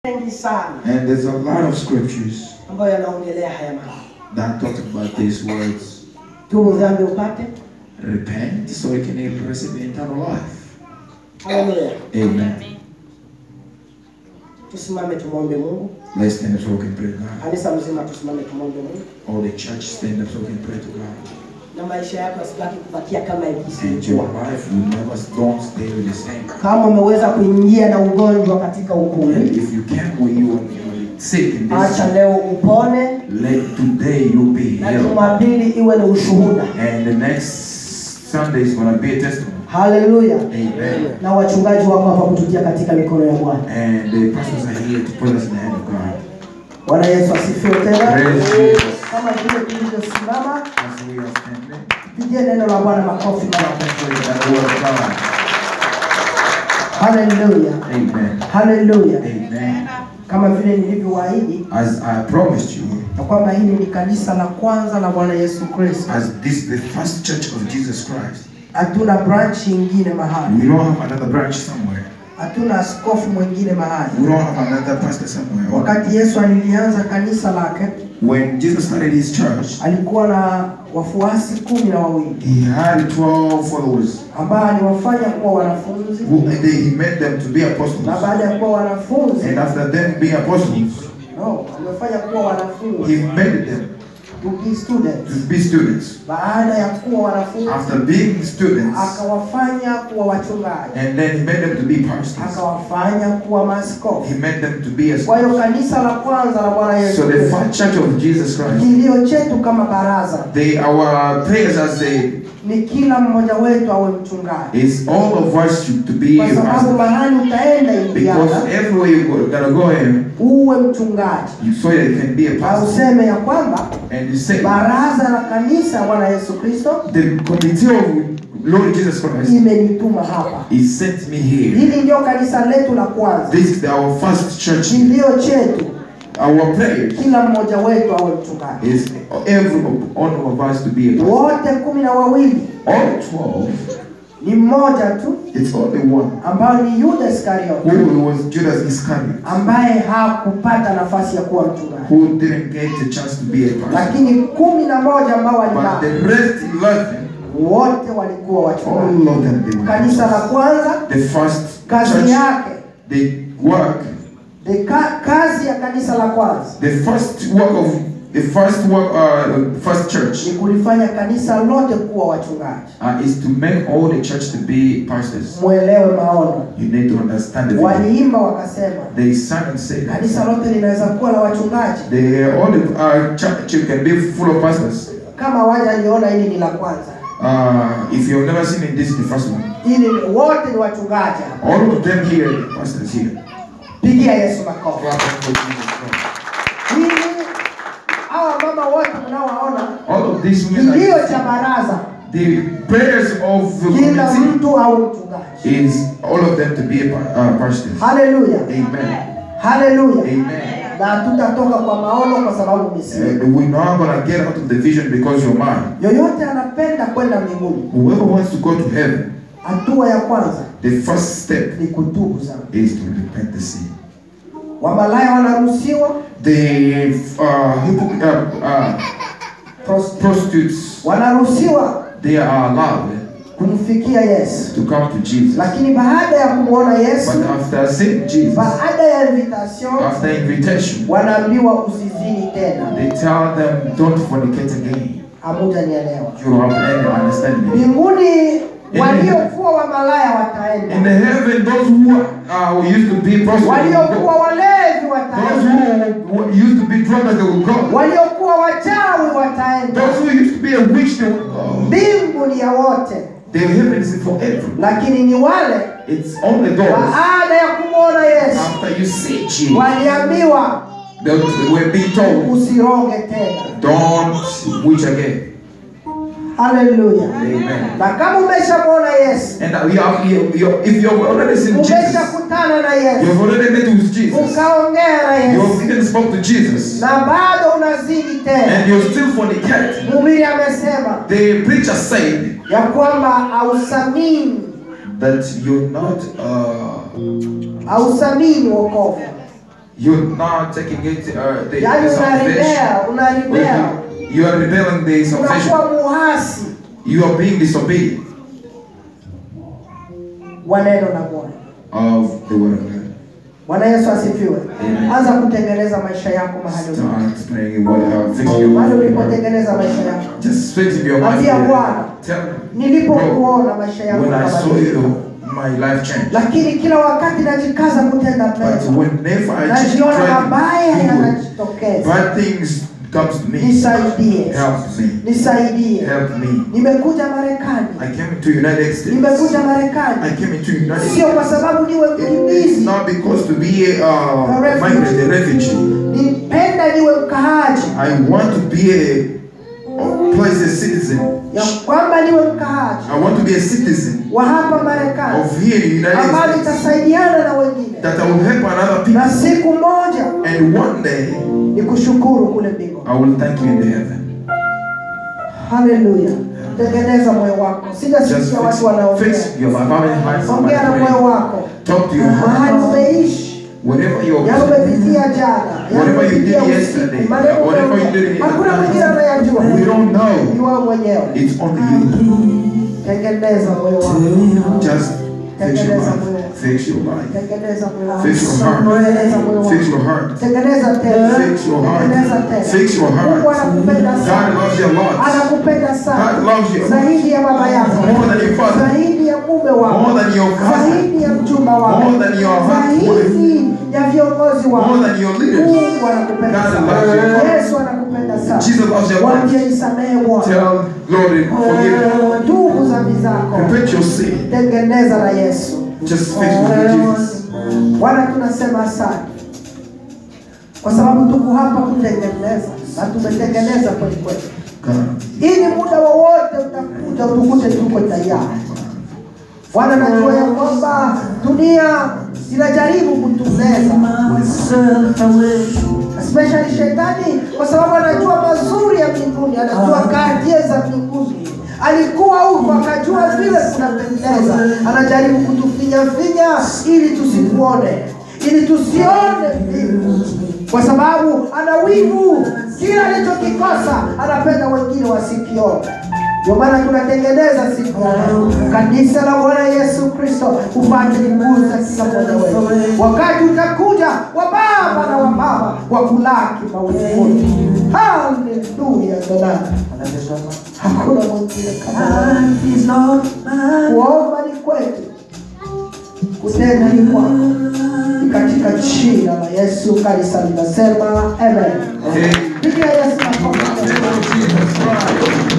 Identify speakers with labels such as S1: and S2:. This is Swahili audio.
S1: mengi sana
S2: And there's a lot of scriptures
S1: ambayo yanaongelea haya mambo.
S2: that talk about these words.
S1: Tubu dhambi upate.
S2: Repent so you can receive eternal life.
S1: Haleluya.
S2: Amen.
S1: Tusimame tumwombe Mungu.
S2: Let's stand up so we can pray to God.
S1: Kanisa mzima tusimame tumwombe Mungu.
S2: All the church stand up so we can pray to God.
S1: Na maisha yako yasibaki kubakia kama
S2: And your
S1: ilivyokuwa.
S2: life will never don't stay the same.
S1: Kama umeweza kuingia na ugonjwa katika
S2: And
S1: ukumbi,
S2: if you can when you are sick in
S1: acha
S2: this,
S1: leo upone
S2: let today you be
S1: na
S2: healed.
S1: Jumapili iwe ni ushuhuda.
S2: And the next Sunday is gonna be a testimony.
S1: Haleluya.
S2: Amen.
S1: Na wachungaji wako hapa kututia katika mikono ya Bwana.
S2: And the pastors are here to put us in the hand of God.
S1: Bwana Yesu asifiwe tena.
S2: Praise Jesus.
S1: Kama vile tulivyosimama,
S2: As we are standing,
S1: pigie neno la Bwana makofi mara
S2: let's pray that word of God.
S1: Haleluya.
S2: Amen.
S1: Haleluya.
S2: Amen.
S1: Kama vile nilivyowaahidi
S2: As I promised you,
S1: na kwamba hili ni kanisa la kwanza la Bwana Yesu Kristo.
S2: as this is the first church of Jesus Christ,
S1: Hatuna branch nyingine mahali,
S2: we don't have another branch somewhere.
S1: hatuna askofu mwingine mahali.
S2: We don't have another pastor somewhere.
S1: Wakati Yesu alilianza kanisa lake,
S2: When Jesus started his church,
S1: alikuwa na wafuasi kumi na wawili
S2: he had 12 followers.
S1: ambao aliwafanya kuwa wanafunzi,
S2: Who, and they, he made them to be
S1: na
S2: apostles.
S1: baada ya kuwa wanafunzi
S2: And after them being apostles,
S1: no, aliwafanya kuwa
S2: he
S1: wanafunzi
S2: made them
S1: to be students.
S2: to be students.
S1: Baada ya kuwa wanafunzi,
S2: After being students,
S1: akawafanya kuwa wachungaji,
S2: and then he made them to be pastors.
S1: akawafanya kuwa maaskofu.
S2: He made them to be a
S1: Kwa hiyo kanisa la kwanza la Bwana Yesu
S2: So the
S1: Kristo,
S2: first church of Jesus Christ,
S1: kilio chetu kama baraza
S2: they our prayers as a
S1: ni kila mmoja wetu awe mchungaji,
S2: is all of us should to be
S1: kwa
S2: a
S1: sababu
S2: pastor.
S1: mahali utaenda Indiana
S2: Because everywhere you go, gotta go in,
S1: uwe mchungaji,
S2: you so you can be a
S1: na
S2: pastor.
S1: useme ya kwamba
S2: And you say
S1: baraza la kanisa ya Bwana Yesu Kristo
S2: the committee of Lord Jesus Christ
S1: imenituma hapa.
S2: He sent me here.
S1: Hili ndio kanisa letu la kwanza,
S2: This is our first church.
S1: kilio chetu
S2: Our prayer
S1: kila mmoja wetu awe mchungaji,
S2: is every one of us to be a pastor.
S1: wote kumi na wawili
S2: All twelve,
S1: ni mmoja tu
S2: it's only one
S1: ambayo ni Yuda Iskariote
S2: who was Judas Iscariot,
S1: ambaye hakupata nafasi ya kuwa mchungaji,
S2: who didn't get a chance to be a pastor.
S1: lakini kumi na moja ambao
S2: But
S1: walibaki
S2: the rest eleven,
S1: wote walikuwa wachungaji.
S2: all of them they were
S1: Kanisa la
S2: pastors.
S1: kwanza
S2: The first
S1: kazi
S2: church,
S1: yake
S2: the work,
S1: the ka, kazi ya kanisa la kwanza
S2: the first work of the first work, uh, first church
S1: ni kulifanya kanisa lote kuwa wachungaji.
S2: uh, is to make all the church to be pastors.
S1: Mwelewe maono.
S2: You need to understand the vision.
S1: Waliimba wakasema
S2: They sang and said
S1: kanisa
S2: that
S1: lote linaweza kuwa la wachungaji.
S2: they all the uh, church can be full of pastors.
S1: Kama waja aliona hili ni la kwanza,
S2: Uh, if you've never seen it, this is the first one.
S1: hili wote ni wachungaji. hapa.
S2: All of them here, the pastors here.
S1: Pigia Yesu makofi.
S2: Clap for Jesus Christ.
S1: Hili hawa mama wote mnaowaona
S2: All of these women,
S1: kilio
S2: are-
S1: cha baraza,
S2: the prayers of the
S1: kila
S2: committee
S1: mtu awe mchungaji.
S2: is all of them to be a pa- uh, pastors.
S1: Haleluya,
S2: Amen.
S1: haleluya.
S2: Amen.
S1: Na hatutatoka kwa maono kwa sababu misimu.
S2: And we're not gonna get out of the vision because you're mine.
S1: Yoyote anapenda kwenda mbinguni,
S2: Whoever wants to go to heaven,
S1: hatua ya kwanza
S2: the first step
S1: ni kutubu dhambi.
S2: is to repent the sin.
S1: Wamalaya wanaruhusiwa,
S2: The uh, hypoc- uh, uh,
S1: prosti-
S2: prostitutes,
S1: wanaruhusiwa
S2: they are allowed
S1: kumfikia Yesu,
S2: to come to Jesus.
S1: lakini baada ya kumwona Yesu,
S2: But after seeing Jesus,
S1: baada ya invitation,
S2: after invitation,
S1: wanaambiwa usizini tena.
S2: they tell them, don't fornicate again.
S1: Hamutanielewa.
S2: You don't have any understanding.
S1: Mbinguni waliokuwa wamalaya wataenda,
S2: In the heaven, those who uh, who used to be prostitutes, will
S1: waliokuwa
S2: go.
S1: walevi
S2: those
S1: wataenda,
S2: who, who used to be drunk, they will go.
S1: waliokuwa wachawi wataenda.
S2: Those who used to be a witch, they will go.
S1: Mbingu ni ya wote,
S2: The heaven is forever.
S1: lakini ni wale
S2: It's only those
S1: baada ya kumwona Yesu
S2: after you see Jesus
S1: waliambiwa
S2: that will be told,
S1: usiroge tena.
S2: don't witch again.
S1: Haleluya!
S2: Amen.
S1: Na kama umeshamwona Yesu,
S2: And you have, you, you, if you've already seen Jesus,
S1: umeshakutana na Yesu,
S2: you've already met with Jesus,
S1: ukaongea na
S2: you've
S1: Yesu
S2: even spoke to Jesus,
S1: na bado unazidi tena,
S2: and you're still fornicating.
S1: mhubiri amesema
S2: The preacher said
S1: ya kwamba hausamini
S2: that you're not uh,
S1: hausamini wokovu,
S2: You're not taking it, uh, the,
S1: yaani
S2: the salvation.
S1: unarebea unarebea
S2: You are rebelling the salvation.
S1: unakuwa muhasi
S2: You are being disobedient
S1: wa neno la bwana
S2: of the word of God.
S1: bwana yesu asifiwe
S2: Amen.
S1: anza kutengeneza maisha yako mahali ulipo.
S2: Start praying what uh, fix your
S1: mahali
S2: mind.
S1: ulipotengeneza maisha yako
S2: Just fix your mind.
S1: Ambia Bwana.
S2: Tell me.
S1: nilipokuona maisha yangu
S2: When I saw
S1: yakabadilika.
S2: you, my life changed.
S1: lakini kila wakati najikaza kutenda
S2: But
S1: mema
S2: whenever I
S1: najiona
S2: try
S1: mabaya
S2: to do good,
S1: yanajitokeza
S2: bad things comes to me.
S1: nisaidie
S2: Help me.
S1: nisaidie
S2: Help me.
S1: nimekuja marekani
S2: I came to United States.
S1: nimekuja marekani
S2: I came into United
S1: sio
S2: States.
S1: kwa sababu niwe
S2: It- It's
S1: mkimbizi
S2: not because to be a, uh,
S1: A refugee.
S2: migrant, a refugee.
S1: nipenda niwe mkaaji
S2: I want to be a, a place a citizen.
S1: ya kwamba niwe mkaaji
S2: I want to be a citizen
S1: wa hapa marekani
S2: of here in United
S1: ambayo
S2: States.
S1: itasaidiana na wengine
S2: That I will help other
S1: na
S2: people.
S1: siku moja
S2: And one day
S1: ni kushukuru kule mbinguni
S2: I will thank you in the heaven.
S1: haleluya tengeneza moyo wako
S2: Just
S1: sijasikia watu
S2: fix,
S1: wanaongea
S2: fix your life. How many hearts am I
S1: ongea na moyo
S2: praying?
S1: wako
S2: Talk to your
S1: mahali
S2: heart.
S1: umeishi
S2: Whatever you're
S1: yale umepitia jana yale
S2: Whatever you
S1: umepitia
S2: did
S1: usiku,
S2: yesterday,
S1: maneno
S2: whatever you
S1: umeongea.
S2: did
S1: hakuna mwingine
S2: yesterday,
S1: anayajua
S2: we don't
S1: ni
S2: know.
S1: wewe mwenyewe
S2: It's only you.
S1: tengeneza moyo wako
S2: Just fix your life. Fix your life.
S1: tengeneza moyo wako
S2: Fix your heart.
S1: tengeneza moyo wako
S2: Fix your heart.
S1: tengeneza tena
S2: Fix your heart.
S1: tengeneza tena
S2: Fix your heart.
S1: Mungu anakupenda
S2: God
S1: sana
S2: loves you a lot.
S1: anakupenda sana
S2: God loves you
S1: zaidi ya baba yako
S2: more than your father,
S1: zaidi ya mume wako
S2: more than your husband,
S1: zaidi ya mchumba wako
S2: more than your husband,
S1: zaidi ya viongozi wako
S2: more than your leaders.
S1: Mungu anakupenda
S2: God
S1: sana
S2: loves you.
S1: Yesu anakupenda sana
S2: Jesus loves you a lot.
S1: Waambie nisamehe Bwana
S2: Tell Lord, forgive me.
S1: tubu dhambi zako
S2: Repent your sin.
S1: tengeneza na Yesu
S2: Just fix with Jesus.
S1: Bwana tunasema asante kwa sababu tuko hapa kutengeneza na tumetengeneza kweli kweli
S2: God.
S1: ili muda wowote utakuja utukute tuko tayari Bwana najua ya kwamba dunia inajaribu kutumeza especially shetani kwa sababu anajua mazuri ya mbinguni anajua kartie za mbinguni alikuwa huko akajua vile kunapendeza anajaribu kutufinyafinya ili tusikuone ili tusione mbingu kwa sababu ana wivu kila alichokikosa anapenda wengine wasikione ndio maana tunatengeneza siku ya leo. kanisa la bwana yesu kristo upate kuguza kila mmoja wetu wakati utakuja wa baba na wa mama wa kulaki mawinguni haleluya dada hakuna mwingine kama wewe. kuomba ni kwetu kutenda ni kwako Ni katika jina la yesu kanisa linasema amen
S2: Amen.
S1: pigia yesu makofi
S2: Jesus Christ.